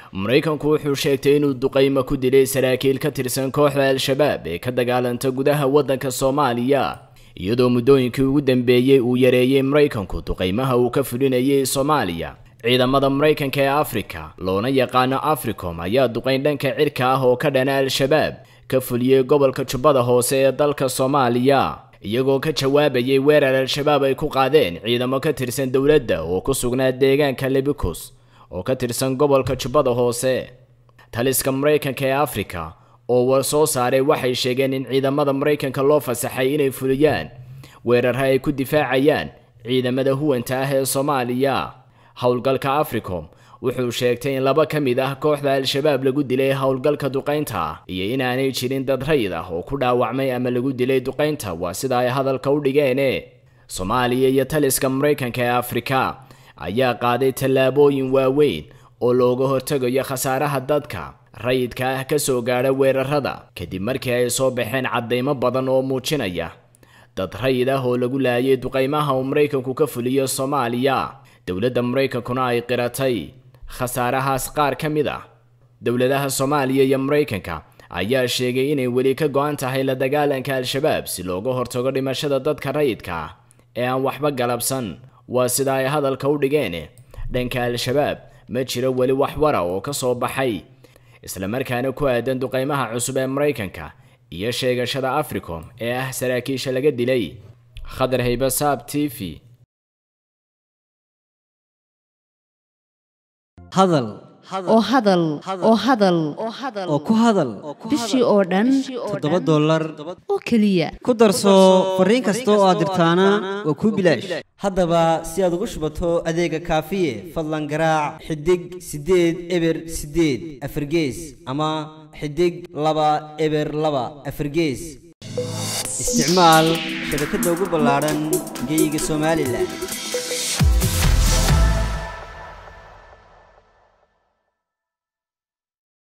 maraykanku wuxuu sheegtay inuu duqaymo ku dilay saraakiil ka tirsan kooxda al-shabaab ee ka dagaalanta gudaha waddanka soomaaliya iyadoo muddooyinkii ugu dambeeyey uu yareeyey maraykanku duqaymaha uu ka fulinayay soomaaliya ciidamada maraykanka ee afrika loona yaqaano africom ayaa duqayn dhanka cirka ah oo ka dhana al-shabaab ka fuliyey gobolka jubbada hoose ee dalka soomaaliya iyagoo ka jawaabayay weerar al-shabaab ay ku qaadeen ciidamo ka tirsan dowladda oo ku sugnaa deegaanka lebikus oo ka tirsan gobolka jubbada hoose taliska maraykanka ee afrika oo war soo saaray waxay sheegeen in ciidamada maraykanka loo fasaxay inay fuliyaan weerarha ay ku difaacayaan ciidamada huwanta ah ee soomaaliya howlgalka africom wuxuu sheegtay in laba ka mid ah kooxda al-shabaab lagu dilay howlgalka duqaynta iyo inaanay jirin dad rayid ah oo ku dhaawacmay ama lagu dilay duqaynta waa sida ay hadalka u dhigeene soomaaliya iyo taliska maraykanka ee afrika ayaa qaaday tallaabooyin waaweyn oo looga hortegayo khasaaraha dadka rayidka ah ka soo gaadha weerarada kadib markii ay soo baxeen caddaymo badan oo muujinaya dad rayid ah oo lagu laayay duqaymaha uu maraykanku ka fuliyo soomaaliya dowladda maraykankuna ay qiratay khasaarahaas qaar ka mid ah dowladaha soomaaliya iyo maraykanka ayaa sheegay inay weli ka go-an tahay la dagaalanka al-shabaab si looga hortago dhimashada dadka rayidka ah ee aan waxba galabsan waa sida ay hadalka u dhigeen dhanka al-shabaab ma jiro weli wax wara oo ka soo baxay islamarkaana ku aadan duqaymaha cusub ee maraykanka iyo sheegashada africom ee ah saraakiisha laga dilay khadar haybasaab t v hadal oo hadal oo hadal oo ku hadal bishii oo dhan toddoba dollar oo keliya ku darso fariin kasta oo aad dirtaana waa kuu bilaash haddaba si aad ugu shubato adeega kaafiye fadlan garaac xidig siddeed eber siddeed afargees ama xidig laba eber laba afargees isticmaal shabakadda ugu ballaadhan geyga somalilan